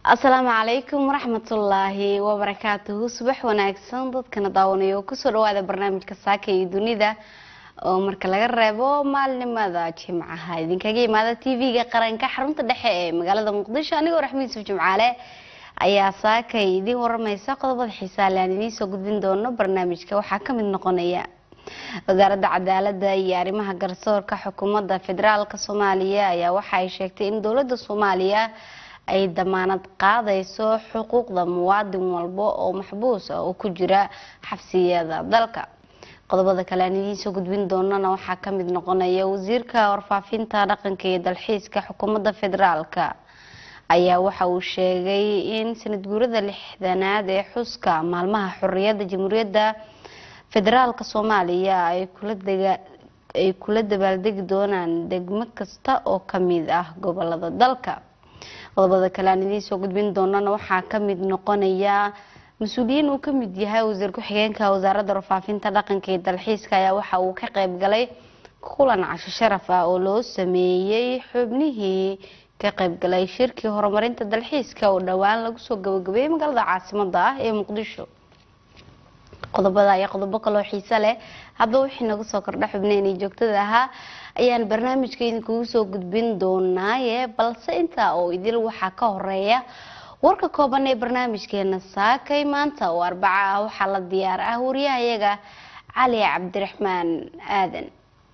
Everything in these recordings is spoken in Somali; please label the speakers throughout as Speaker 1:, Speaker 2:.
Speaker 1: asalaamu calaykum waraxmatullaahi wabarakaatuhu subax wanaagsan dadkana daawanayo kusoo dhawaada barnaamijka saaka iyo dunida oo marka laga reebo maalinimada jimcaha idinkaga imaada t v-ga qaranka xarunta dhexe ee magaalada muqdisho anigoo raxmed yuusuf jimcaale ayaa saakay idiin waramaysa qodobada xiisaale aan idiin soo gudbin doono barnaamijka waxaa kamid noqonaya wasaaradda cadaalada iyo arrimaha garsoorka xukuumadda federaalk soomaaliya ayaa waxa ay sheegtay in dowlada soomaaliya ay damaanad qaadayso xuquuqda muwaadin walba oo maxbuus ah oo ku jira xabsiyada dalka qodobada kale aan idiin soo gudbin doonana waxaa kamid noqonaya wasiirka warfaafinta dhaqanka iyo dalxiiska xukuumadda federaalk ayaa waxa uu sheegay in sanad guurada lixdanaad ee xuska maalmaha xoriyadda jamhuuriyadda federaalk soomaaliya ay kula dabaaldegi doonaan degmo kasta oo kamid ah gobolada dalka qodobada kale aan idiin soo gudbin doonana waxaa kamid noqonaya mas-uuliyiin uu kamid yahay wasiir ku-xigeenka wasaaradda warfaafinta dhaqanka iyo dalxiiska ayaa waxa uu ka qeyb galay kulan casho sharaf ah oo loo sameeyey xubnihii ka qeybgalay shirkii horumarinta dalxiiska oo dhowaan lagu soo gabagabeeyey magaalada caasimada ah ee muqdisho qodobada ayaa qodobo kaloo xiise leh haddaba wixii naga soo kordha xubneenii joogtada ahaa ayaan barnaamijka idinkugu soo gudbin doonaaye balse intaa oo idil waxaa ka horeeya warka kooban ee barnaamijkeena saakay maanta oo arbaca ah waxaa la diyaar ah wariyahayaga cali cabdiraxmaan aadan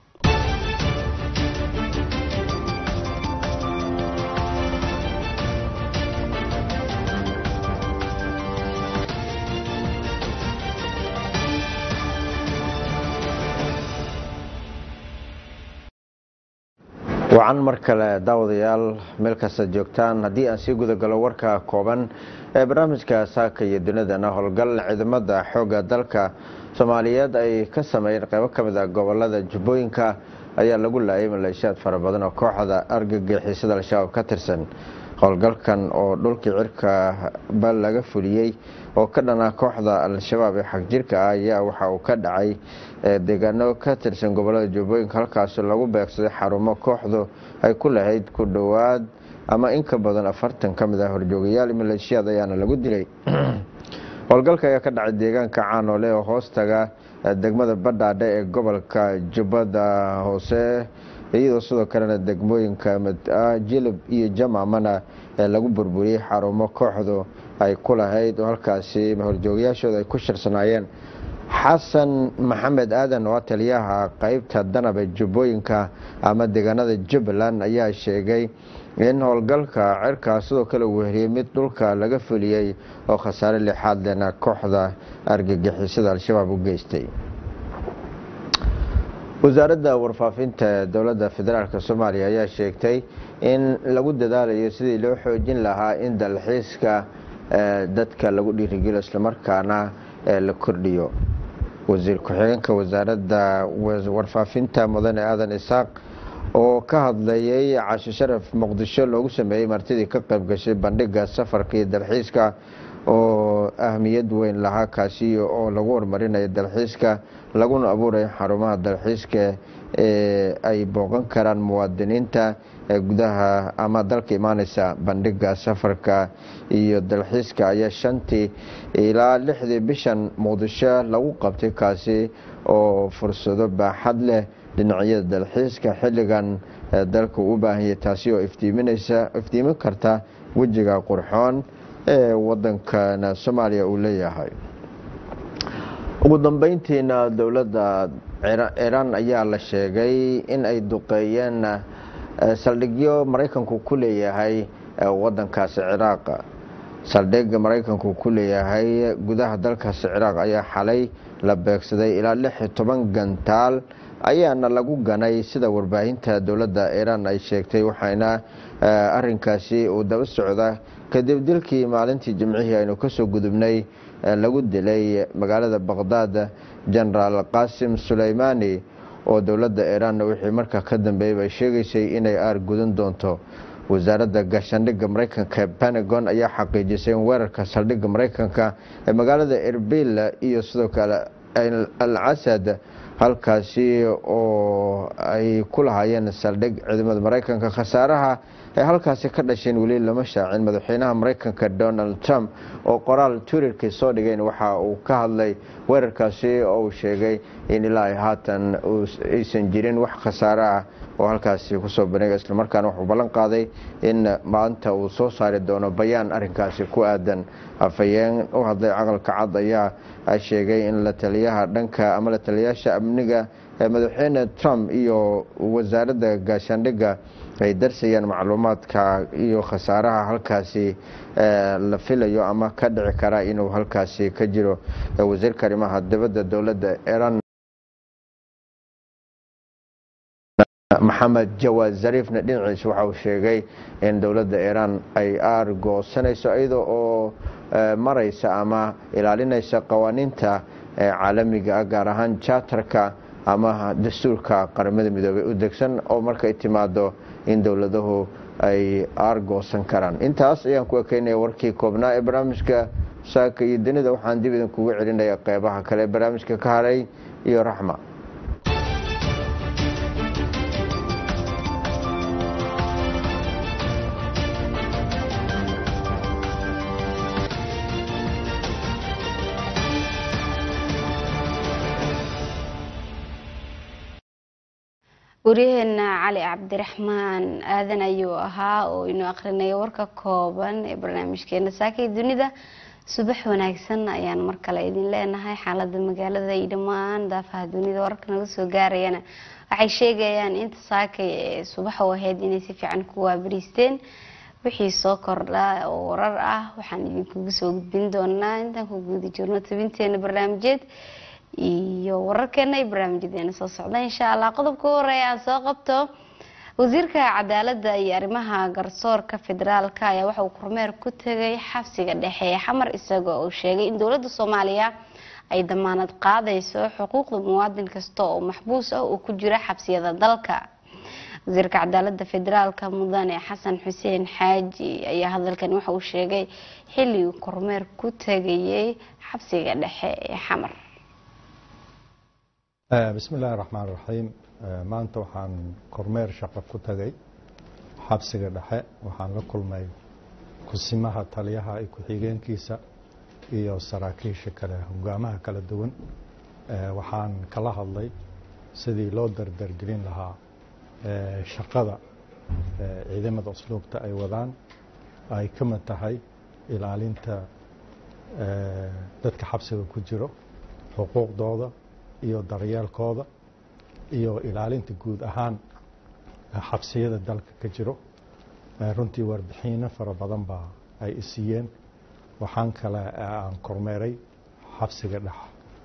Speaker 2: wacan mar kale daawadayaal meel kasta joogtaan haddii aan sii gudagalo warka kooban ee barnaamijka saaka iyo dunidana howlgal ciidamada xooga dalka soomaaliyeed ay ka sameeyeen qeybo kamid ah gobolada jubbooyinka ayaa lagu laayay maleeshiyaad fara badan oo kooxda argagixisada al-shabaab ka tirsan howlgalkan oo dhulkii cirka ba laga fuliyey oo ka dhana kooxda al-shabaab ee xagjirka ah ayaa waxa uu ka dhacay deegaano ka tirsan gobolada jubbooyinka halkaasoo lagu beegsaday xarumo kooxdu ay ku lahayd ku dhowaad ama in ka badan afartan ka mid ah horjoogayaal maleeshiyaad ayaana lagu dilay howlgalka ayaa ka dhacay deegaanka caanoole oo hoostaga degmada badhaadhe ee gobolka jubbada hoose iyadoo sidoo kalena degmooyinka jilib iyo jamamana ee lagu burburiyey xarumo kooxdu ay ku lahayd oo halkaasi horjoogayaashooda ay ku shirsanaayeen xasan maxamed aadan oo taliyaha qeybta danabe jubbooyinka ama deegaanada jubbaland ayaa sheegay in howlgalka cirkaas sidoo kale uu weheliyey mid dhulka laga fuliyey oo khasaare lixaad lena kooxda argagixisada al-shabaab u geystay wasaaradda warfaafinta dowladda federaalk soomaaliya ayaa sheegtay in lagu dadaalayo sidii loo xoojin lahaa in dalxiiska dadka lagu dhiirigeliyo islamarkaana la kordhiyo wasiir ku-xigeenka wasaaradda warfaafinta mudane aadan isaaq oo ka hadlayay casho sharaf muqdisho loogu sameeyey martidii ka qayb gashay bandhiga safarka iyo dalxiiska oo ahmiyad weyn lahaa kaasi oo lagu horumarinayo dalxiiska laguna abuurayo xarumaha dalxiiska ee ay booqan karaan muwaadiniinta ee gudaha ama dalka imaaneysa bandhiga safarka iyo dalxiiska ayaa shantii ilaa lixdii bishan muqdisho lagu qabtay kaasi oo fursado baaxad leh dhinacyada dalxiiska xilligan dalka u baahanyay taasi oo iftiiminaysa iftiimin karta wejiga qurxoon ee wadankana soomaaliya uu leeyahay ugu dambeyntiina dowladda ciraan ayaa la sheegay in ay duqeeyeen saldhigyo maraykanku ku leeyahay wadankaasi ciraaq saldhigga maraykanku ku leeyahay gudaha dalkaasi ciraaq ayaa xalay la beegsaday ilaa lix iyo toban gantaal ayaana lagu ganay sida warbaahinta dowladda iiraan ay sheegtay waxaana arinkaasi uu daba socda kadib dilkii maalintii jimcihii aynu kasoo gudubnay lagu dilay magaalada baqhdaad genaraal qaasim suleymaani oo dowladda iiraan wixii markaa ka dambeeyay ay sheegaysay inay aar gudan doonto wasaaradda gaashaandhigga maraykanka pentagon ayaa xaqiijisay in weerarka saldhigga maraykanka ee magaalada erbil iyo sidoo kale al casad halkaasi oo ay ku lahaayeen saldhig ciidamada maraykanka khasaaraha ay halkaasi ka dhasheen weli lama shaacin madaxweynaha maraykanka donald trump oo qoraal twitterkii soo dhigeen waxa uu ka hadlay weerarkaasi oo uu sheegay in ilaa ay haatan aysan jirin wax khasaare ah oo halkaasi kusoo baneega islamarkaana wuxuu ballan qaaday in maanta uu soo saari doono bayaan arinkaasi ku aadan afhayeen u hadlay caqalka cad ayaa sheegay in la taliyaha dhanka ama la taliyayaasha amniga ee madaxweyne trump iyo wasaaradda gaashaandhigga ay darsayaan macluumaadka iyo khasaaraha halkaasi la filayo ama ka dhici kara inuu halkaasi ka jiro wasiirka arrimaha dibadda dowladda iran maxamed jawaad zariifna dhinaciisa waxa uu sheegay in dowladda iiraan ay aargoosanayso iyada oo maraysa ama ilaalinaysa qawaaniinta caalamiga ah gaar ahaan jaatarka ama dastuurka qaramada midoobey u degsan oo markay timaado in dowladuhu ay aargoosan karaan intaas ayaan ku ekeynaya warkii koobnaa ee barnaamijka saaka iyo dunida waxaan dib idinkugu celinaya qeybaha kale ee barnaamijka ka haray iyo raxma
Speaker 1: waryaheena cali cabdiraxmaan aadan ayuu ahaa oo inuu akrinaya warka kooban ee barnaamijkeena saakay dunida subax wanaagsan ayaan mar kale idin leenahay xaalada magaalada iyo dhammaan daafaha dunida wararka naga soo gaarayana waxay sheegayaan inta saakay ee subax u ahayd inay si fiican ku waabariisteen wixii soo kordha oo warar ah waxaan idinkugu soo gudbin doonaa intaan ku guudi jirno tabinteena barnaamijyeed iyo wararkeena iyo barnaamijyadeena soo socda insha allah qodobka u horeeya aan soo qabto wasiirka cadaalada iyo arrimaha garsoorka federaalka ayaa waxa uu kormeer ku tegay xabsiga dhexe ee xamar isagoo uu sheegay in dowladda soomaaliya ay damaanad qaadayso xuquuqda muwaadin kasta oo maxbuus ah oo ku jira xabsiyada dalka wasiirka cadaalada federaalka mudane xasan xuseen xaaji ayaa hadalkan waxa uu sheegay xilli uu kormeer ku tegayay xabsiga dhexe ee xamar
Speaker 3: bismi illaahi raxmaan raxiim maanta waxaan kormeer shaqo ku tagay xabsiga dhexe waxaan la kulmay kusimaha taliyaha iyo ku-xigeenkiisa iyo saraakiisha kale hogaamaha kala duwan waxaan kala hadlay sidii loo dardargelin lahaa shaqada ciidamada usluubta ay wadaan ay ka mid tahay ilaalinta dadka xabsiga ku jiro xuquuqdooda iyo daryeelkooda iyo ilaalinta guud ahaan xabsiyada dalka ka jiro runtii warbixiino fara badan baa ay isiiyeen waxaan kale aan kormeeray xabsiga dhex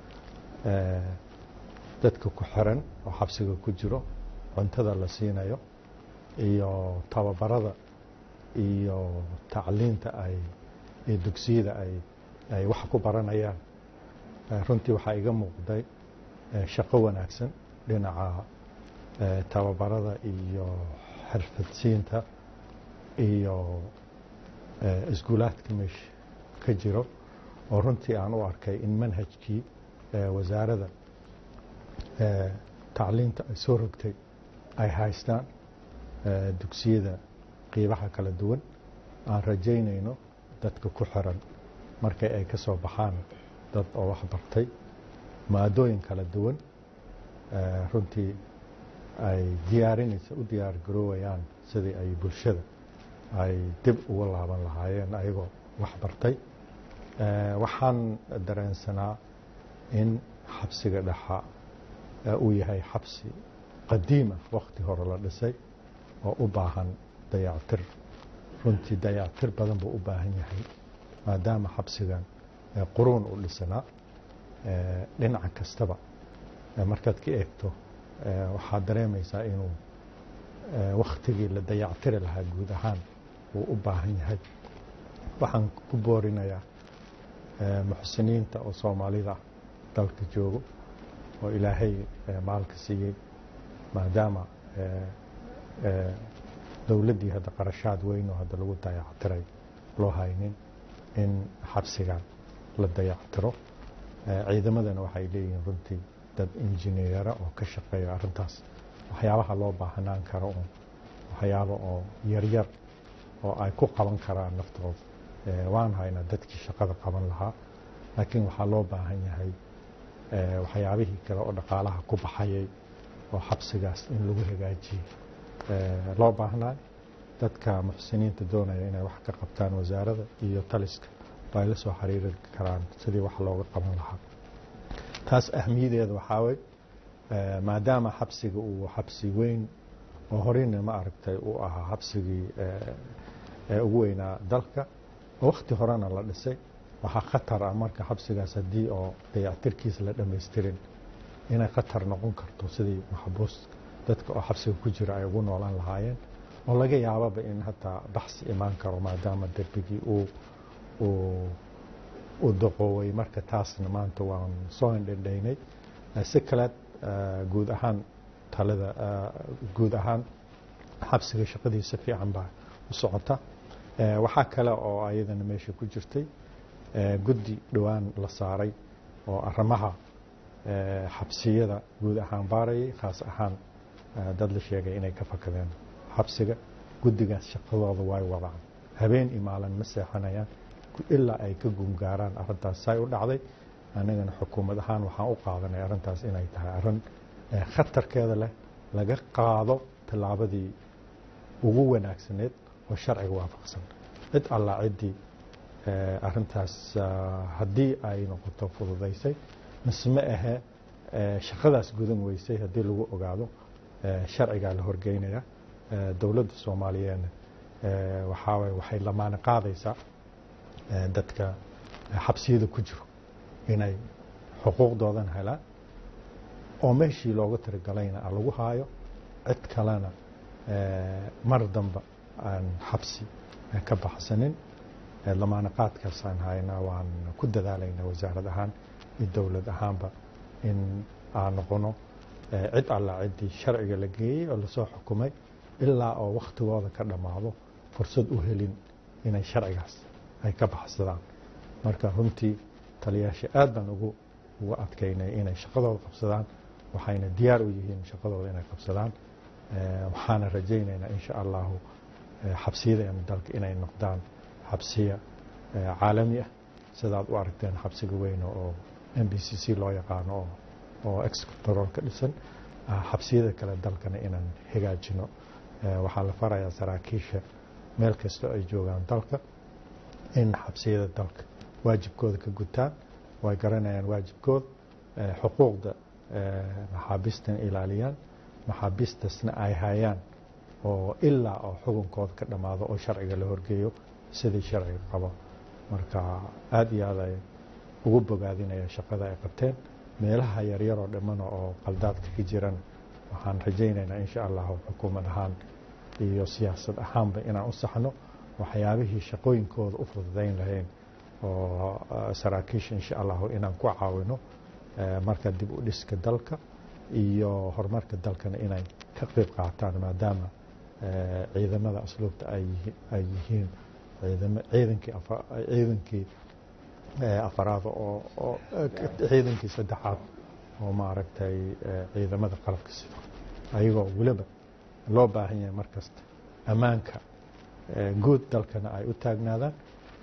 Speaker 3: dadka ku xiran oo xabsiga ku jiro cuntada la siinayo iyo tababarada iyo tacliinta ay iyo dugsiyada ay ay wax ku baranayaan runtii waxaa iga muuqday shaqo wanaagsan dhinaca tababarada iyo xirfadsiinta iyo iskuulaadka meesha ka jiro oo runtii aan u arkay in manhajkii wasaaradda tacliinta ay soo rogtay ay haystaan dugsiyada qiibaha kala duwan aan rajaynayno dadka ku xiran markay ay ka soo baxaan dad oo wax bartay maadooyin kala duwan runtii ay diyaarinaysa u diyaar garoowayaan sidii ay bulshada ay dib uga laaban lahaayeen ayagoo wax bartay waxaan dareensanaa in xabsiga dhexa uu yahay xabsi qadiima wakti hore la dhisay oo u baahan dayactir runtii dayactir badan buu u baahan yahay maadaama xabsigan quruun u dhisanaa dhinaca kastaba markaad ka eegto waxaad dareemaysaa inuu waktigii la dayactiri lahaa guud ahaan uu u baahan yahay waxaan ku boorinayaa muxsiniinta oo soomaalida dalka joogo oo ilaahay maalka siiyey maadaama dowladdii hadda qarashaad weyn oo hadda lagu dayactiray loo haynin in xabsigan la dayactiro ciidamadana waxay leeyihiin runtii dad injineera oo ka shaqeeya arrintaas waxyaabaha loo baahnaan karo oo waxyaabo oo yaryar oo ay ku qaban karaan naftooda waan haynaa dadkii shaqada qaban lahaa laakiin waxaa loo baahan yahay waxyaabihii kale oo dhaqaalaha ku baxayay oo xabsigaas in lagu hagaajiyo loo baahnaa dadka muxsiniinta doonaya inay wax ka qabtaan wasaaradda iyo taliska ay la soo xiriiri karaan sidii wax looga qaban lahaa taas ahmiyadeeda waxaa wey maadaama xabsiga uu xabsi weyn oo horeyna ma aragtay uu ahaa xabsigii ugu weynaa dalka oo wakti horena la dhisay waxaa khatar ah marka xabsigaas haddii oo dayactirkiisa la dhamaystirin inay khatar noqon karto sidii maxbuus dadka oo xabsiga ku jira ay ugu noolaan lahaayeen oo laga yaababa in hataa baxsi imaan karo maadaama derbigii uu uu daqooway marka taasna maanta waan soo indhendhaynay si kaleed guud ahaan talada guud ahaan xabsiga shaqadiisa fiican baa u socota waxaa kale oo ayadana meesha ku jirtay guddi dhowaan la saaray oo arrimaha xabsiyada guud ahaan baarayay khaas ahaan dad la sheegay inay ka fakadeen xabsiga guddigaas shaqadooda way wadaan habeen iyo maalin ma seexanayaan ilaa ay ka guungaaraan arrintaas say u dhacday annagana xukuumad ahaan waxaan u qaadanay arrintaas inay tahay arrin khatarkeeda leh laga qaado tallaabadii ugu wanaagsaneed oo sharciga waafaqsan cid allaa ciddii arrintaas haddii ay noqoto fududaysay mise ma ahe shaqadaas gudan weysay haddii lagu ogaado sharcigaa la horgeynaya dowladda soomaaliyeedna waxaa waye waxay lamaane qaadaysaa dadka xabsiyada ku jiro inay xuquuqdoodan helaan oo meeshii looga tirigalayna lagu haayo cid kalena mar damba aan xabsi ka baxsanin lamaane qaadkaasaan haynaa waan ku dadaalaynaa wasaarad ahaan iyo dowlad ahaanba in aan noqono cid allaa ciddii sharciga la geeyey oo lasoo xukumay ilaa oo wakhtigooda ka dhammaado fursad u helin inay sharcigaas ay ka baxsadaan marka runtii taliyaasha aad baan ugu ugu adkaynay inay shaqadooda qabsadaan waxayna diyaar u yihiin shaqadooda inay qabsadaan waxaana rajaynaynaa insha allahu xabsiyadeena dalka inay noqdaan xabsiya caalami ah sidaad u aragteen xabsiga weyne oo m b c c loo yaqaano oo excontrol ka dhisan xabsiyada kale dalkana inaan hagaajino waxaa la farayaa saraakiisha meel kastoo ay joogaan dalka in xabsiyada dalka waajibkooda ka gutaan way garanayaan waajibkooda xuquuqda maxaabiistana ilaaliyaan maxaabiistasna ay hayaan oo ilaa oo xukunkooda ka dhammaado oo sharciga la horgeeyo sidii sharciga qabo marka aada iyo aad ay ugu bogaadinaya shaqada ay qabteen meelaha yaryaroo dhammana oo qaldaadka ka jirana waxaan rajaynaynaa insha allahu xukuumad ahaan iyo siyaasad ahaanba inaan u saxno waxyaabihii shaqooyinkooda u fududayn lahayn oo saraakiisha insha allahu inaan ku caawino marka dib u dhiska dalka iyo horumarka dalkana inay ka qeyb qaataan maadaama ciidamada asluubta ay yihiin ciidankii ciidankii afaraad oo ciidankii saddexaad oo maaragtay ciidamada qalabka sida ayagoo weliba loo baahan yahay mar kasta ammaanka guud dalkana ay u taagnaadaan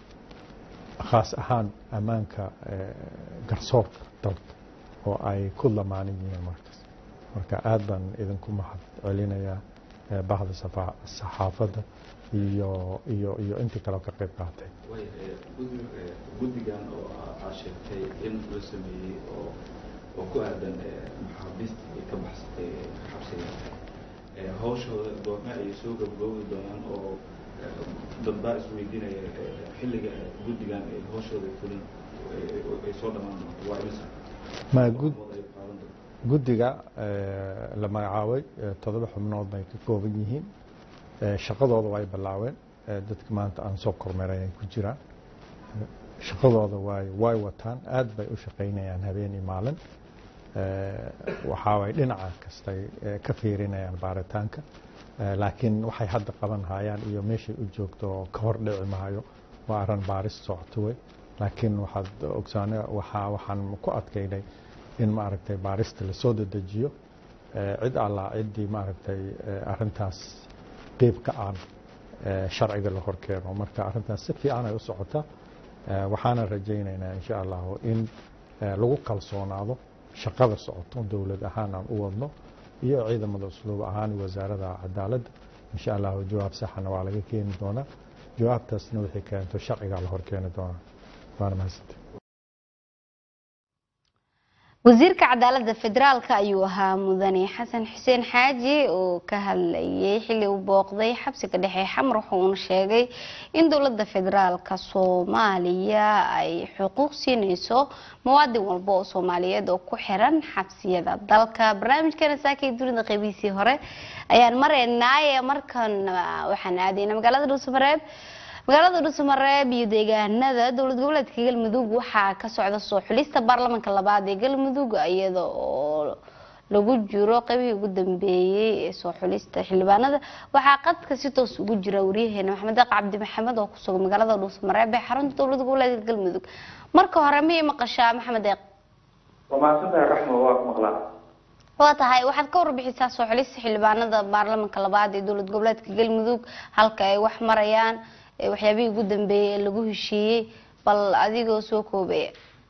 Speaker 3: khaas ahaan ammaanka garsoorka dalka oo ay ku lamaanan yihiin markas marka aad baan idinku mahad celinayaa bahda saxaafadda iyo iyo iyo intii kaleo ka qayb qaatay
Speaker 4: guddigan oo aad sheegtay in la sameeyey oo oo ku aadan maxaabiista ay ka baxsatay xabsiga hawshooda goorme ayay soo gabgoobi doonaan oo dad baa isweydiinaya xilliga guddigan ay hawshooda fulin ay soo dhammaan doonto waa imisa
Speaker 3: ma gud guddiga la magacaabay toddoba xubnood bay ka kooban yihiin shaqadooda way bilaaween dadka maanta aan soo kormeeray ay ku jiraan shaqadooda way way wataan aad bay u shaqaynayaan habeen iyo maalin waxaa way dhinaca kastay ka fiirinayaan baaritaanka laakiin waxay hadda qaban hayaan iyo meeshay u joogto oo ka hor dhici maayo waa arrin baaris socoto wey laakiin waxaad ogsaana waxaa waxaan ku adkaynay in maaragtay baarista lasoo dedejiyo cid allaa ciddii maaragtay arrintaas qeyb ka aan sharciga la horkeeno marka arrintaas si fiican ay u socota waxaana rajaynaynaa insha allahu in lagu kalsoonaado shaqada socoto dowlad ahaan aan u wadno iyo ciidamada usluub ahaan wasaarada cadaaladda insha allahu jawaab saxana waa laga keeni doonaa jawaabtaasna wixii keento sharcigaa la horkeeni doonaa waana mahadsanta
Speaker 1: wasiirka cadaaladda federaalka ayuu ahaa mudane xasan xuseen xaaji oo ka hadlayay xilli uu booqday xabsiga dhexe xamar wuxuuna sheegay in dowladda federaalka soomaaliya ay xuquuq siineyso muwaadin walba oo soomaaliyeed oo ku xiran xabsiyada dalka barnaamijkeena saakay dunida qeybihiisii hore ayaan maraynaaye markan waxaan aadayna magaalada dhuusamareeb magaalada dhuusamareeb iyo deegaanada dowlad goboleedka galmudug waxaa ka socda soo xulista baarlamanka labaad ee galmudug iyada oo lagu jiro qeybihii ugu dambeeyey ee soo xulista xildhibaanada waxaa qadka si toos ugu jira waryaheena maxamed deeq cabdi maxamed oo kusugan magaalada dhuusamareeb ee xarunta dowlad goboleedka galmudug marka hore miyay maqashaa maxamed deeq
Speaker 4: waa mahadsantahay raxma waa ku maqlaa
Speaker 1: waa tahay waxaad ka warbixisaa soo xulista xildhibaanada baarlamanka labaad ee dowlad goboleedka galmudug halka ay wax marayaan waxyaabihii ugu dambeeyey ee lagu heshiiyey bal adigoo soo koobaya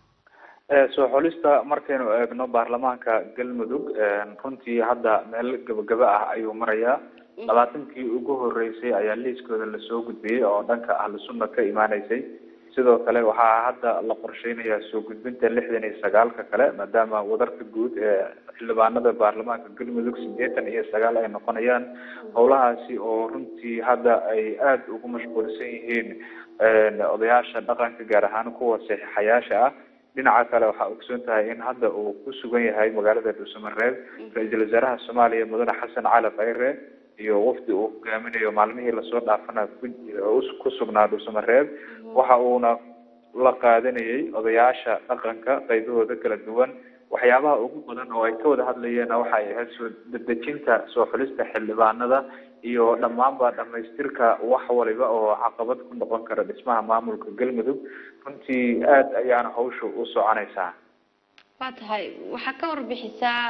Speaker 4: soo xulista markaynu eegno baarlamaanka galmudug runtii hadda meel gabagaba ah ayuu marayaa labaatankii ugu horeysay ayaa liiskooda lasoo gudbiyey oo dhanka ahlu sunna ka imaaneysay sidoo kale waxaa hadda la qorsheynayaa soo gudbinta lixdan iyo sagaalka kale maadaama wadarka guud ee xildhibaanada baarlamaanka galmudug sideetan iyo sagaal ay noqonayaan howlahaasi oo runtii hadda ay aada ugu mashquulsan yihiin odayaasha dhaqanka gaar ahaan kuwa saxiixayaasha ah dhinaca kale waxaa ogsoon tahay in hadda uu ku sugan yahay magaalada dhuusamareeb ra-iisul wasaaraha soomaaliya mudane xasan cali khayre iyo wafdi uu hogaaminayo maalmihii lasoo dhaafana ku sugnaa dhuusamareeb waxa uuna la qaadanayay odayaasha dhaqanka qaybahooda kala duwan waxyaabaha ugu badan oo ay ka wada hadlayeen waxay ahayd soo dedejinta soo xulista xildhibaanada iyo dhammaanba dhamaystirka wax waliba oo caqabad ku noqon kara dhismaha maamulka galmudug runtii aada ayaana hawsha u soconaysaa
Speaker 1: waa tahay waxaa ka warbixisaa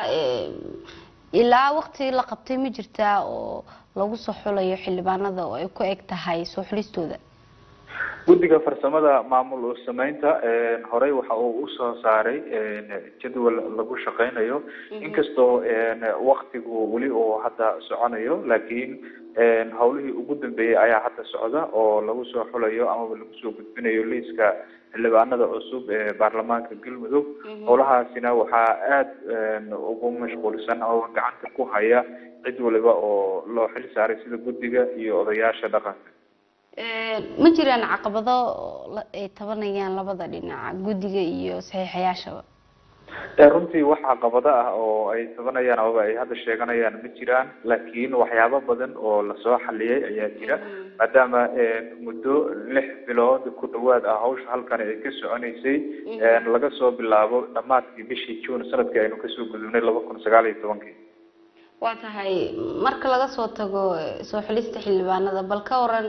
Speaker 1: ilaa waqti la qabtay ma jirtaa oo lagu soo xulayo xildhibaanada oo ay ku eg tahay soo xulistooda
Speaker 4: guddiga farsamada maamul sameynta horey waxa uu usoo saaray jadwal lagu shaqeynayo inkastoo waktigu weli uu hadda soconayo laakiin howlihii ugu dambeeyey ayaa hadda socda oo lagu soo xulayo amaba lagu soo gudbinayo liiska xildhibaanada cusub ee baarlamaanka galmudug howlahaasina waxaa aada ugu mashquulsan oo gacanta ku haya cid waliba oo loo xil saaray sida guddiga iyo odayaasha dhaqanka
Speaker 1: ma jiraan caqabado ay tabanayaan labada dhinac guddiga iyo saxiixayaashaba
Speaker 4: runtii wax caqabado ah oo ay tabanayaan amaba ay hadda sheeganayaan ma jiraan laakiin waxyaabo badan oo lasoo xaliyay ayaa jira maadaama muddo lix bilood ku dhawaad ah hawsha halkani ay ka soconeysay laga soo bilaabo dhamaadkii bishii june sanadkii aynu kasoo gudubnay laba kun sagaal iyo tobankii
Speaker 1: waa tahay marka laga soo tago soo xulista xildhibaanada bal ka waran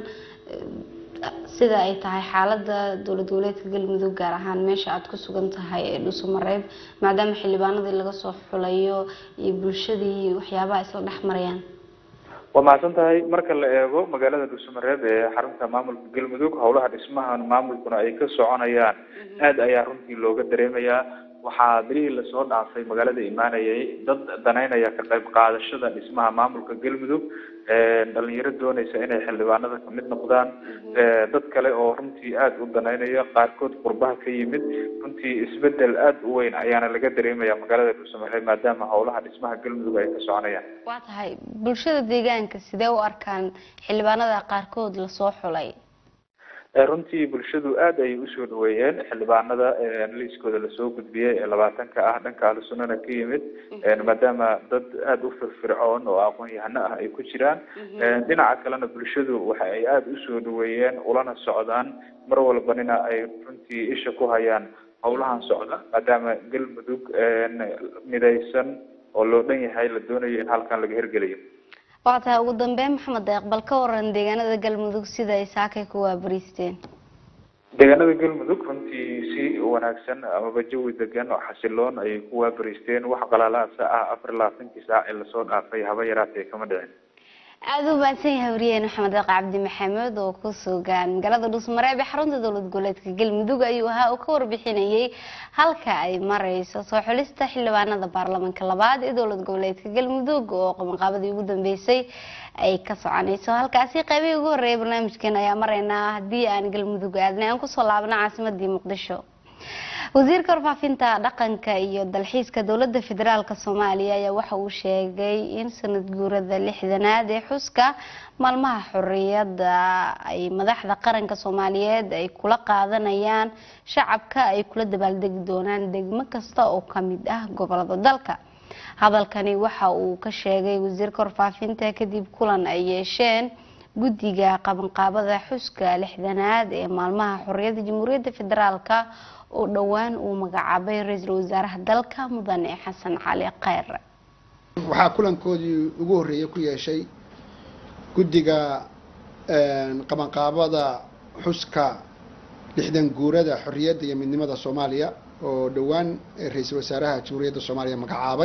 Speaker 1: sida ay tahay xaalada dowlad goboleedka galmudug gaar ahaan meesha aada ku sugan tahay ee dhuusamareeb maadaama xildhibaanadii laga soo xulayo iyo bulshadii waxyaabaha isla dhex marayaan
Speaker 4: waa mahadsan tahay marka la eego magaalada dhuusamareeb ee xarunta maamulka galmudug howlaha dhismaha maamulkuna ay ka soconayaan aada ayaa runtii looga dareemayaa waxaa bilihii lasoo dhaafay magaalada imaanayay dad danaynaya ka qayb qaadashada dhismaha maamulka galmudug dhalinyaro dooneysa inay xildhibaanada kamid noqdaan dad kale oo runtii aada u danaynaya qaarkood qurbaha ka yimid runtii isbedel aada u weyn ayaana laga dareemaya magaalada dhuusamareeb maadaama howlaha dhismaha galmudug ay ka soconayaan
Speaker 1: waa tahay bulshada deegaanka sidee u arkaan xildhibaanada qaarkood lasoo xulay
Speaker 4: runtii bulshadu aada ayay usoo dhaweeyeen xildhibaanada liiskooda lasoo gudbiyey ee labaatanka ah dhanka ahlu sunnana ka yimid maadaama dad aada u firfircoon oo aqoon-yahano ah ay ku jiraan dhinaca kalena bulshadu waxa ay aada usoo dhaweeyeen ulana socdaan mar walbanina ay runtii isha ku hayaan howlahan socda maadaama galmudug midaysan oo loo dhan yahay la doonayo in halkan laga hirgeliyo
Speaker 1: waa tahay ugu dambeyn maxamed deeq bal ka waran deegaanada galmudug sida ay saakay ku waabariisteen
Speaker 5: deegaanada galmudug runtii si wanaagsan amaba jawi degan oo xasiloon ayay ku waabariisteen wax qalaalaasa ah afar iyo labaatankii saac ee lasoo dhaafay haba yaraatee kama dhicin
Speaker 1: aada u mahadsan yahay wariyaheen maxamed deeq cabdi maxamed oo ku sugan magaalada dhuusmareeb ee xarunta dowlad goboleedka galmudug ayuu ahaa oo ka warbixinayay halka ay mareyso soo xulista xildhibaanada baarlamaanka labaad ee dowlad goboleedka galmudug oo qabanqaabadii ugu dambeysay ay ka soconayso halkaasi qaybihii ugu horreeyay barnaamijkan ayaa mareynaa haddii aan galmudug aadnay aan kusoo laabna caasimadii muqdisho wasiirka warfaafinta dhaqanka iyo dalxiiska dowlada federaalk soomaaliya ayaa waxa uu sheegay in sanad guurada lixdanaad ee xuska maalmaha xoriyada ay madaxda qaranka soomaaliyeed ay kula qaadanayaan shacabka ay kula dabaaldegi doonaan degmo kasta oo kamid ah gobolada dalka hadalkani waxa uu ka sheegay wasiirka warfaafinta kadib kulan ay yeesheen guddiga qabanqaabada xuska lixdanaad ee maalmaha xoriyada jamhuuriyadda federaalka oo dhowaan uu magacaabay ra-iisul wasaaraha dalka mudane xasan cali kheyr
Speaker 6: waxaa kulankoodii ugu horreeyay ku yeeshay guddiga qabanqaabada xuska lixdan guurada xorriyadda iyo midnimada soomaaliya oo dhowaan ra-iisul wasaaraha jamhuuriyadda soomaaliya magacaabay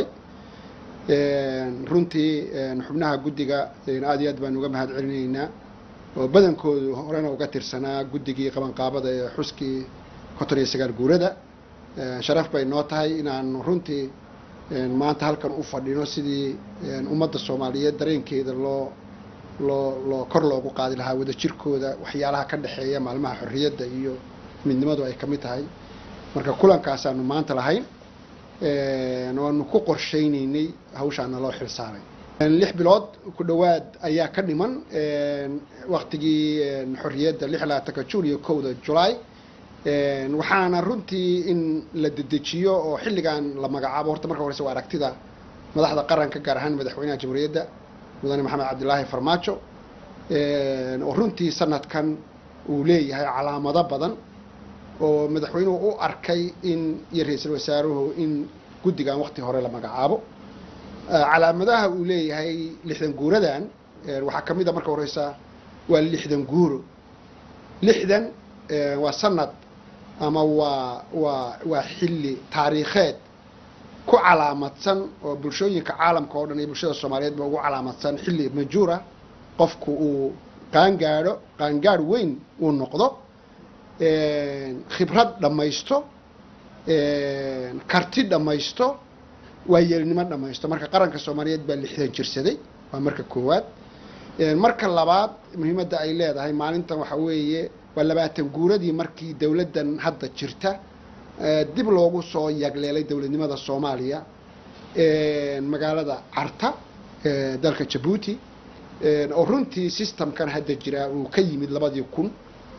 Speaker 6: runtii xubnaha guddiga aada iyo aad baan uga mahad celinaynaa oo badankoodu horena uga tirsanaa guddigii qabanqaabada ee xuskii konton iyo sagaal guurada sharaf bay noo tahay inaanu runtii maanta halkan u fadhino sidii ummadda soomaaliyeed dareenkeeda loo loo loo kor loogu qaadi lahaa wadajirkooda waxyaalaha ka dhexeeya maalmaha xorriyadda iyo midnimadu ay ka mid tahay marka kulankaasaanu maanta lahayn waanu ku qorshaynaynay hawshaana loo xil saaray lix bilood ku dhowaad ayaa ka dhiman waktigii xorriyadda lix labaatanka juun iyo kowda julaay waxaana runtii in la dedejiyo oo xilligan la magacaabo horta marka horeyse waa aragtida madaxda qaranka gaar ahaan madaxweynaha jamhuuriyadda mudane maxamed cabdilaahi farmaajo oo runtii sanadkan uu leeyahay calaamado badan oo madaxweynuhu u arkay in iyo ra-iisul wasaaruhu in guddigan wakti hore la magacaabo calaamadaha uu leeyahay lixdan guuradan waxaa ka mid a marka horeysa waa lixdan guuro lixdan waa sanad ama waa waa waa xilli taariikheed ku calaamadsan oo bulshooyinka caalamka oo dhan iyo bulshada soomaaliyeed ba ugu calaamadsan xilli majuura qofku uu qaangaadho qaangaadh weyn uu noqdo khibrad dhammaysto karti dhammaysto waayeelnimo dhammaysto marka qaranka soomaaliyeed baa lixdan jirsaday waa marka koowaad marka labaad muhiimadda ay leedahay maalintan waxa weeye waa labaatan guuradii markii dowladdan hadda jirta dib loogu soo yagleelay dowladnimada soomaaliya magaalada carta dalka jabuuti oo runtii systemkan hadda jira uu ka yimid labadii kun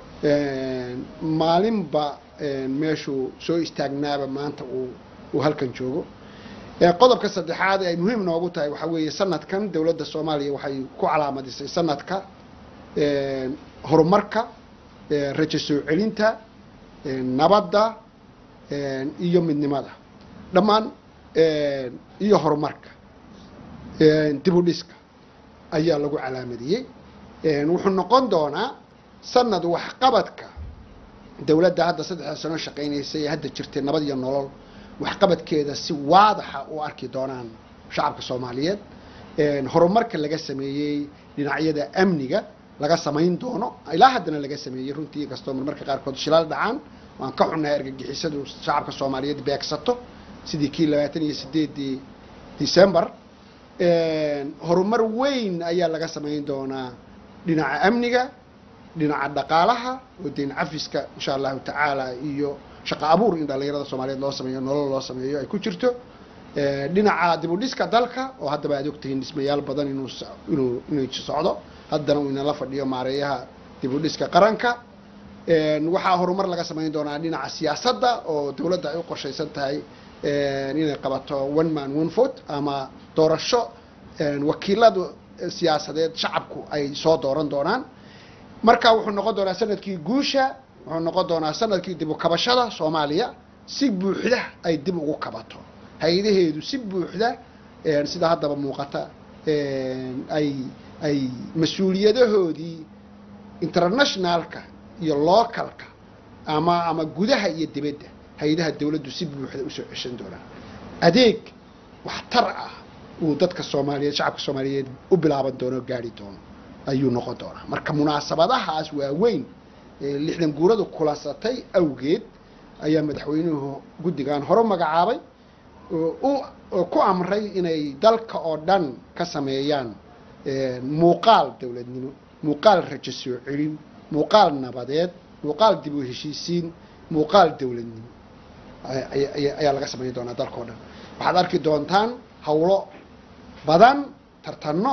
Speaker 6: maalinba meeshuu soo istaagnaaba maanta uu uu halkan joogo qodobka saddexaad ay muhiim noogu tahay waxaa weeye sanadkan dowladda soomaaliya waxay ku calaamadisay sanadka horumarka rajo soo celinta nabadda iyo midnimada dhammaan iyo horumarka dib u dhiska ayaa lagu calaamadiyey wuxuu noqon doonaa sanad waxqabadka dowladda hadda saddexda sano shaqaynaysa ee hadda jirtay nabad iyo nolol waxqabadkeeda si waadaxa u arki doonaan shacabka soomaaliyeed horumarka laga sameeyey dhinacyada amniga laga samayn doono ilaa haddana laga sameeyey runtii inkastoo marmarka qaarkood shilaal dhacaan waan ka xunnahay argagixisadu shacabka soomaaliyeed beegsato sidii kii labaatan iyo sideedii december horumar weyn ayaa laga samayn doonaa dhinaca amniga dhinaca dhaqaalaha oo deyn cafiska insha allahu tacaala iyo shaqo abuur in dhallinyarada soomaaliyeed loo sameeyo nolol loo sameeyo ay ku jirto dhinaca dib u dhiska dalka oo haddaba aad ogtihiin dhismayaal badan inuu inuu inuu socdo haddana uu inala fadhiyo maareeyaha dib u dhiska qaranka waxaa horumar laga samayn doonaa dhinaca siyaasadda oo dowladda ay u qorshaysan tahay inay qabato one man one vote ama doorasho wakiilada siyaasadeed shacabku ay soo dooran doonaan marka wuxuu noqon doonaa sanadkii guusha wuxuu noqon doonaa sanadkii dib u kabashada soomaaliya si buuxda ay dib ugu kabato hay-adaheedu si buuxda sida haddaba muuqata ay ay mas-uuliyadahoodii internationalka iyo localka ama ama gudaha iyo dibadda hay-adaha dawladdu si buuxda usoo ceshan doonaan adeeg waxtar ah uu dadka soomaaliyeed shacabka soomaaliyeed u bilaaban doono o gaari doono ayuu noqon doonaa marka munaasabadahaas waaweyn ee lixdan guuradu kulansatay awgeed ayaa madaxweynuhu guddigan hore magacaabay oo ku amray inay dalka oo dhan ka sameeyaan muuqaal dowladnimo muuqaal rajo soo celin muuqaal nabadeed muuqaal dib u heshiisiin muuqaal dowladnimo ayaa laga samayn doonaa dalka o dhan waxaad arki doontaan hawlo badan tartanno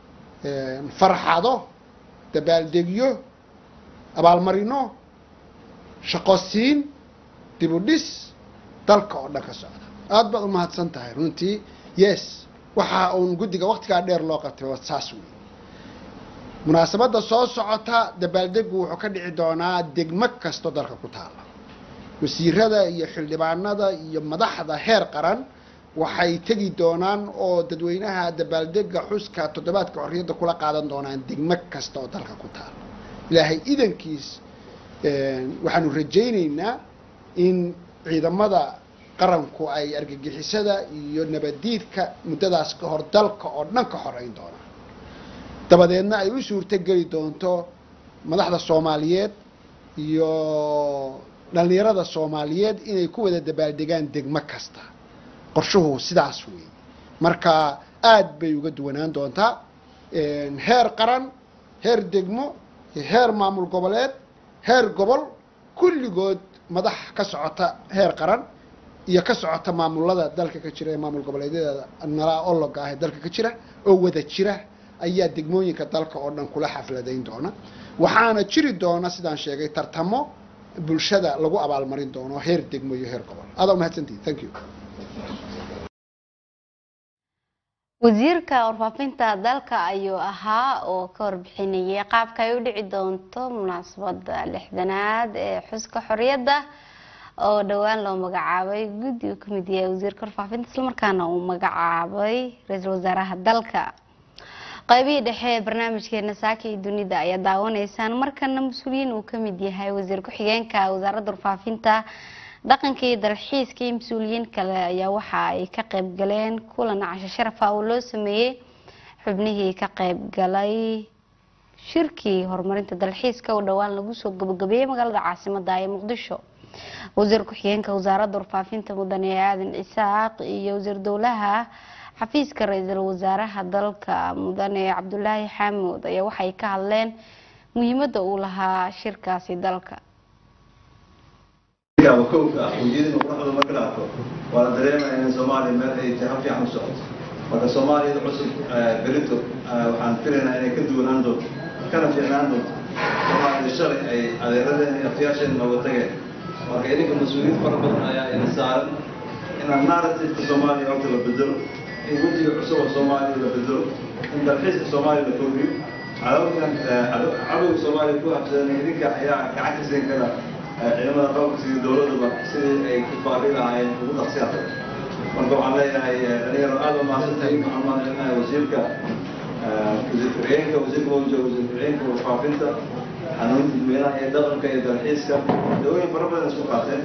Speaker 6: farxado dabaaldegyo abaalmarino shaqosiin dib u dhis dalka oo dhan ka socda aada baad umahadsan tahay runtii yes waxa uun guddiga waktigaa dheer loo qabtay waa saas wey munaasabadda soo socota dabaaldegu wuxuu ka dhici doonaa degmo kasto dalka ku taala wasiirada iyo xildhibaanada iyo madaxda heer qaran waxay tegi doonaan oo dadweynaha dabaaldega xuska toddobaadka xorriyadda kula qaadan doonaan degmo kasta oo dalka ku taala ilaahay idankiis waxaanu rajaynaynaa in ciidamada qaranku ay argagixisada iyo nabaddiidka muddadaas ka hor dalka oo dhan ka xoreyn doonaan dabadeedna ay u suurto geli doonto madaxda soomaaliyeed iyo dhallinyarada soomaaliyeed inay ku wada dabaaldegaan degmo kasta qorshuhu sidaas weeye marka aada bay uga duwanaan doontaa heer qaran heer degmo heer maamul goboleed heer gobol kulligood madax ka socota heer qaran iyo ka socota maamulada dalka ka jira ee maamul goboleedyada nalaa ologa ah ee dalka ka jira oo wada jira ayaa degmooyinka dalka oo dhan kula xafladayn doona waxaana jiri doona sidaan sheegay tartamo bulshada lagu abaalmarin doono heer degmo iyo heer gobol adaa umahadsantihi thank you
Speaker 1: wasiirka warfaafinta dalka ayuu ahaa oo ka warbixinayay qaabka ay u dhici doonto munaasabada lixdanaad ee xuska xoriyadda oo dhowaan loo magacaabay guddi uu kamid yahay wasiirka warfaafinta islamarkaana uu magacaabay ra-iisul wasaaraha dalka qaybihii dhexe ee barnaamijkeena saaka iyo dunida ayaa daawanaysaan markana mas-uuliyiin uu kamid yahay wasiir ku-xigeenka wasaaradda warfaafinta dhaqanka iyo dalxiiska iyo mas-uuliyiin kale ayaa waxa ay ka qayb galeen kulan casho sharafa oo loo sameeyey xubnihii ka qayb galay shirkii horumarinta dalxiiska oo dhowaan lagu soo gabagabeeyey magaalada caasimada ee muqdisho wasiir ku-xigeenka wasaaradda warfaafinta mudane aadan cisaaq iyo wasiir dowlaha xafiiska ra-iisul wasaaraha dalka mudane cabdulaahi xaamuud ayaa waxay ka hadleen muhiimada uu lahaa shirkaasi dalka
Speaker 7: kowka ah ujeedada quruxda marka la arko waa la dareemaya in soomaaliya meel ay tahay fiican u socoto marka soomaaliyada cusub berito waxaan filaynaa inay ka duwanaan doonto kana fiicnaan doonto soomaalida shalay ay adeeradeen iyo afyaasheen nooga tageen marka idinka mas-uuliyiin fara badan ayaa ina saaran inaan narrativeka soomaaliya horta la bedelo in wejiga cusub oo soomaaliya la bedelo in dalxiiska soomaaliya la kordhiyo cadawgan cadowga soomaaliya ku habsadan idinka ayaa gacan ka siin kara ciidamada qalabka sidii dowladuba sidii ay ku baabi lahaayeen ugu dhaqsiyaata marka waxaan leeyahay dhalinyaro aada u mahadsantahay waxaan mahadcelinahay wasiirka wasiir ku-xigeenka wasiirka mawja wasiir ku-xigeenka warfaafinta xanuunta dadweynaha iyo dhaqanka iyo dalxiiska dawooyin fara badan isku qaateen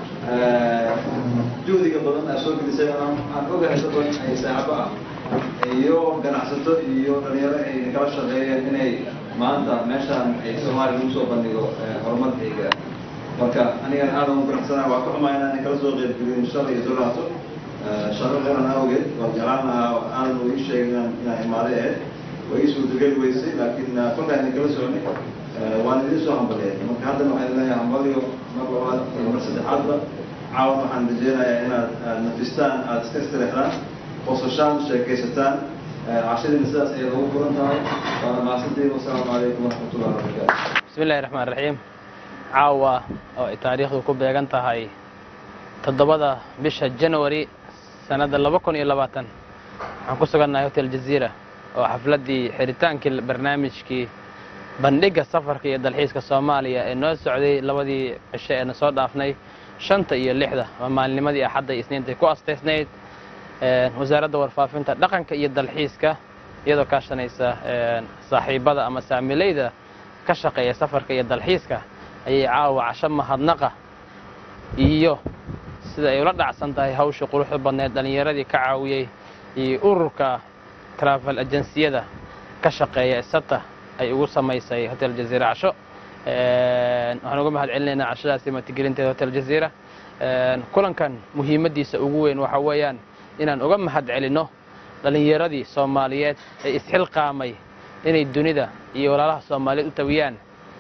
Speaker 7: juhdiga badan aa soo gelisay aan ogahay dad badan ay saaxabo ah iyo ganacsato iyo dhalinyaro ay kala shaqeeyeen inay maanta meeshaan ay soomaaliya lagu soo bandhigo horumarka ay gaaraan marka anigana aada ugu faraxsanaa waa ka xumaa inaan kala soo qeybgelin shalay iyo dolaato shaqo qaran awgeed waa jeclaan lahaa aanan u ii sheegin inaan inaan imaaday ahayd waa ii suurtageli weysay laakiin kolkaa idin kala soconay waan idin soo hambaliyay marka haddana waxaan leeyahay hambaliyo mar labaad iyo mar saddexaadba caawan waxaan rajeynayaa inaad nafistaan aada iska istirixdaan qososhaan sheekaysataan cashadiina sidaas ayay ugu furan tahay waana mahadsantihiin wasalaamu calaykum waraxmatullahi wabarakaatu
Speaker 8: bismi illahi raxmaan raxiim caawa oo ay taariikhdu ku beegan tahay toddobada bisha january sanadda laba kun iyo labaatan waxaan ku sugannahay hotel jaziira oo xafladdii xiritaankii barnaamijkii bandhigga safarka iyo dalxiiska soomaaliya ee noo socday labadii cisho eena soo dhaafnay shanta iyo lixda waa maalinimadii axadda iyo isniintay ku astaysnayd wasaaradda warfaafinta dhaqanka iyo dalxiiska iyadoo kaashanaysa saaxiibada ama saamilayda ka shaqeeya safarka iyo dalxiiska ayay caawa casho mahadnaqa iyo sida ay ula dhacsan tahay hawshii quruxda badneed dhallinyaradii ka caawiyey iyo ururka travel agenciyada ka shaqeeya isata ay ugu samaysay hotel jaziira casho waxaan uga mahad celinaynaa cashadaasi matigelinteeda hotel jaziira kulankan muhiimaddiisa ugu weyn waxaa weeyaan inaan uga mahad celinno dhallinyaradii soomaaliyeed ee isxilqaamay inay dunida iyo walaalaha soomaaliyeed u tawiyaan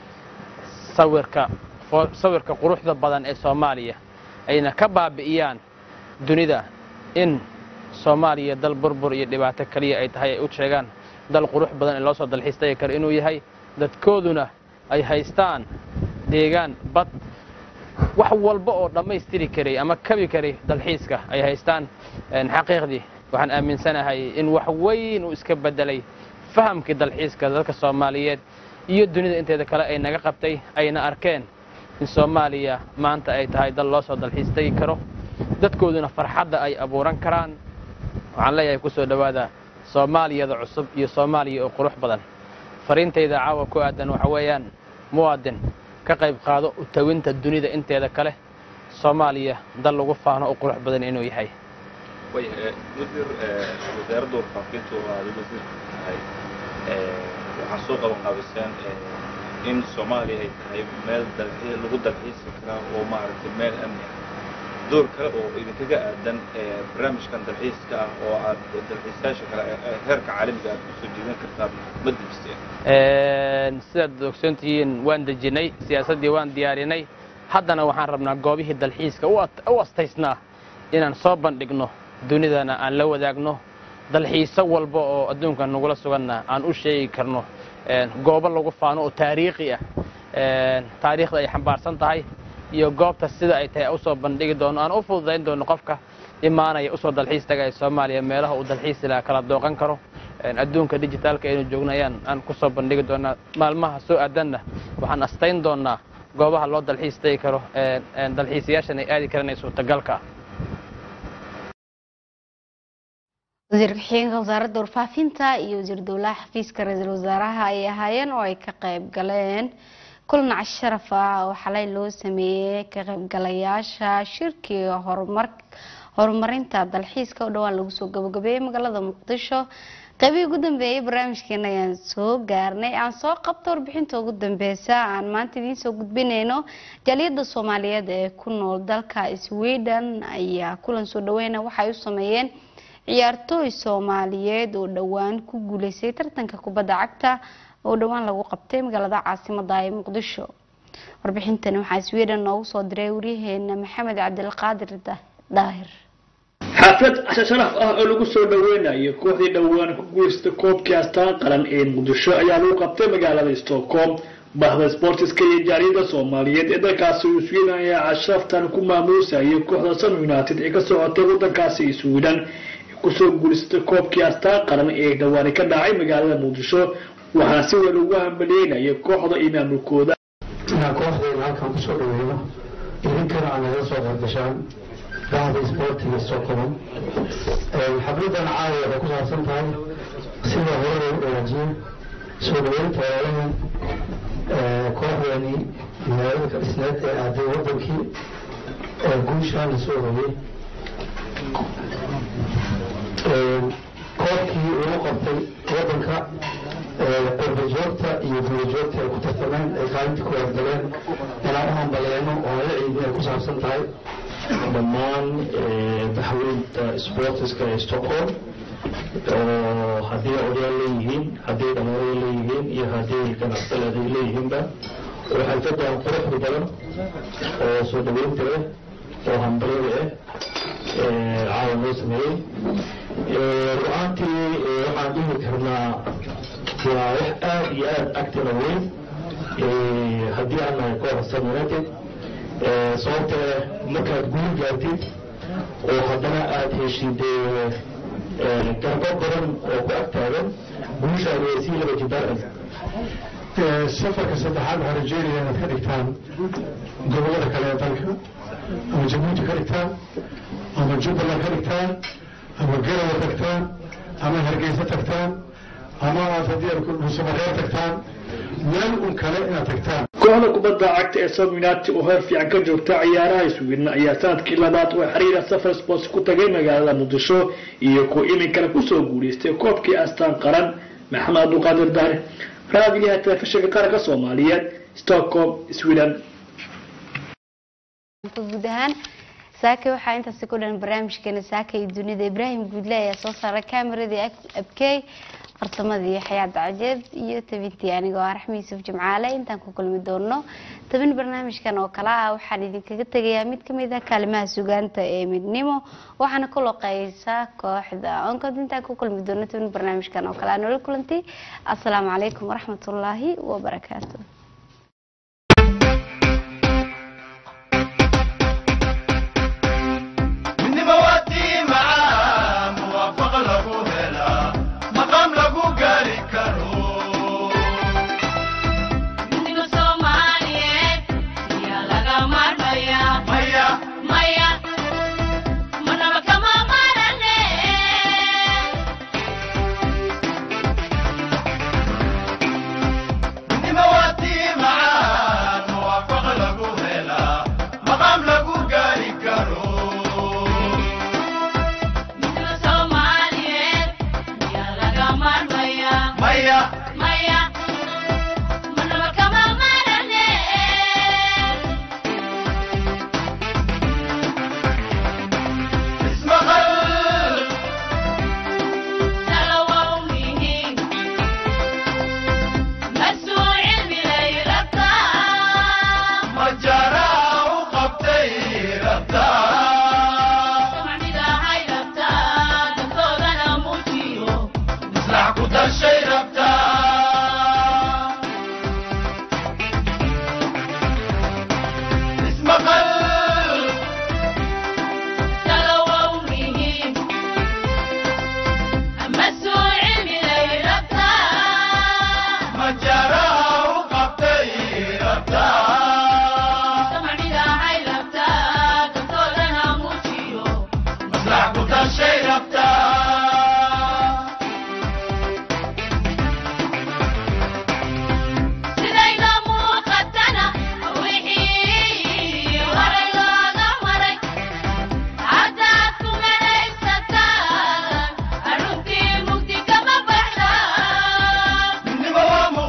Speaker 8: sawirka sawirka quruxda badan ee soomaaliya ayna ka baabi'iyaan dunida in soomaaliya dal burbur iyo dhibaato keliya ay tahay ay u sheegaan dal qurux badan ee loo soo dalxiistagi karo inuu yahay dadkooduna ay haystaan deegaan bad wax walba oo dhammaystiri karay ama kabi karay dalxiiska ay haystaan xaqiiqdii waxaan aaminsanahay in wax weyn uu iska beddelay fahamkii dalxiiska dadka soomaaliyeed iyo dunida inteeda kale ay naga qabtay ayna arkeen in soomaaliya maanta ay tahay dal loo soo dalxiis tegi karo dadkooduna farxadda ay abuuran karaan waxaan leeyahay ku soo dhowaada soomaaliyada cusub iyo soomaaliya oo qurux badan fariintayda caawa ku aadan waxa weeyaan muwaadin ka qayb qaado u tawinta dunida inteeda kale soomaaliya dal lagu faano oo qurux badan inuu yahay
Speaker 4: wasiir wasaaradda warfaafintu oo aada wasiirka tahay waxaa soo qaban qaabiseen in soomaaliya ay tahay meel dalxii lagu dalxiisi karaa oo maaragtay meel amni ah door kale oo idinkaga aadan barnaamijkan dalxiiska ah oo aad dalxiisayaasha kale heerka caalamiga aad kusoo jiidan kartaan ma dejisteen
Speaker 8: sidaad ogsoontihiin waan dejinnay siyaasaddii waan diyaarinay haddana waxaan rabnaa goobihii dalxiiska u astaysnaa inaan soo bandhigno dunidana aan la wadaagno dalxiiso walba oo adduunka nagula suganna aan u sheegi karno goobo lagu faano oo taariikhi ah taariikhda ay xambaarsan tahay iyo goobta sida ay tahay usoo bandhigi doono aan u fududayn doono qofka imaanaya usoo dalxiis tagaya soomaaliya meelaha uu dalxiisi laha kala dooqan karo adduunka dijitaalka aynu joogno ayaan aan kusoo bandhigi doonaa maalmaha soo aadanna waxaan astayn doonaa goobaha loo dalxiis tagi karo dalxiisayaashan ay aadi karanay suurtagalka ah
Speaker 1: wasiir ku-xigeenka wasaaradda warfaafinta iyo wasiir dowlaha xafiiska ra-iisul wasaaraha ay ahaayeen oo ay ka qayb galeen kulan casharaf ah oo xalay loo sameeyey ka qaybgalayaasha shirkiga horumar horumarinta dalxiiska oo dhowaan lagu soo gabagabeeyey magaalada muqdisho qaybihii ugu dambeeyey barnaamijkeena ayaan soo gaarnay aan soo qabta warbixinta ugu dambeysa aan maanta idiin soo gudbinayno jaaliyadda soomaaliyeed ee ku nool dalka sweden ayaa kulan soo dhaweyna waxay u sameeyeen ciyaartooy soomaaliyeed oo dhowaan ku guuleystay tartanka kubadda cagta oo dhowaan lagu qabtay magaalada caasimada ee muqdisho warbixintani waxaa sweden noogu soo diray waryaheena maxamed cabdilqaadir daahir
Speaker 9: xaflad casho sharaf ah oo lagu soo dhaweynayo kooxdii dhowaan ku guuleystay koobkii astaan qaran ee muqdisho ayaa lagu qabtay magaalada stockholm bahda sportiska iyo jaaliyada soomaaliyeed ee dalkaasi uu sweden ayaa casharaftan ku maamuusayay kooxda sun united ee ka socotay wadankaasi sweden kusoo guuleystay koobkii astaan qaran ee dhawaani ka dhacay magaalada muqdisho waxaana si weyn ugu hambaleynaya kooxda iyo maamulkooda
Speaker 10: inaan kooxdeena halkan kusoo dhaweyno idinkana aan naga soo qordashaan bahda isboortiga stockholm xafladan caawa waxay ku saabsan tahay sida hore loogu wanaajiyey soo dhaweynta walaalahan kooxdeeni magaalada ka dhisneed ee aaday wadankii guushaan lasoo hoyey koobkii ugu qabtay wadanka qurbajoogta iyo guulajoogta ay ku tartameen ay kaalinta ku wargaleen inaan u hambaleeno oo la ciidin ay ku saabsan tahay
Speaker 11: dhammaan baxweynta sportiska ee stockholm oo haddii odayaal leeyihiin haddii dhalinyaro leeyihiin iyo haddii ganacsaleed ay leeyihiinba oo xalfadan quruxda badan oo soo dhaweynta leh oo hambalyada ah caawa loo sameeyey ru-aantii waxaan dhihi karnaa waa wax aad iyo aad agtana weyn haddii aan nahay kooxa Sam United sababtee markaad guul gaartid oo haddana aad heshid garbo badan oo ku agtaagan guushaadu way sii laba jibaaraysa
Speaker 10: safarka saddexaad waxaa rajeynaya inaad ka dhigtaan gobollada kale ee dalka ama jabuuti ka dhigtaan ama jubbaland ka dhigtaan ama garawa tagtaan ama hargeysa tagtaan ama aad haddii aad dhuusamareer tagtaan meel un kale inaad tagtaan
Speaker 9: kooxda kubadda cagta ee Sam United oo heer fiican ka joogta ciyaaraha Sweden ayaa sanadkii labaad oo xiriira Safar Sports ku tagay magaalada Muqdisho iyo ku iminkana kusoo guuleystay koobkii astaan qaran Maxamed Abdulqaadir Dahre raadiyaha telefishinka qaranka Soomaaliyeed Stockholm Sweden
Speaker 1: guud ahaan saaka waxaa intaasi ku dhan barnaamijkeena saaka iyo dunida ibraahim guudle ayaa soo saaray kaameradii abkey farsamadii xayaad cajeed iyo tabintii anigoo ah raxmi yuusuf jimcaale intaan ku kulmi doono tabin barnaamijkan oo kale ah waxaan idinkaga tegayaa mid kamid ah kaalimaha sugaanta ee midnimo waxaana ku loqeysaa kooxda onkod intaan ku kulmi doono tabin barnaamijkan oo kale ah noola kulanti asalaamu calaykum waraxmatullaahi wabarakaatu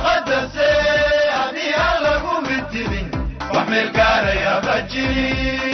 Speaker 12: meel gaaraya ma jirin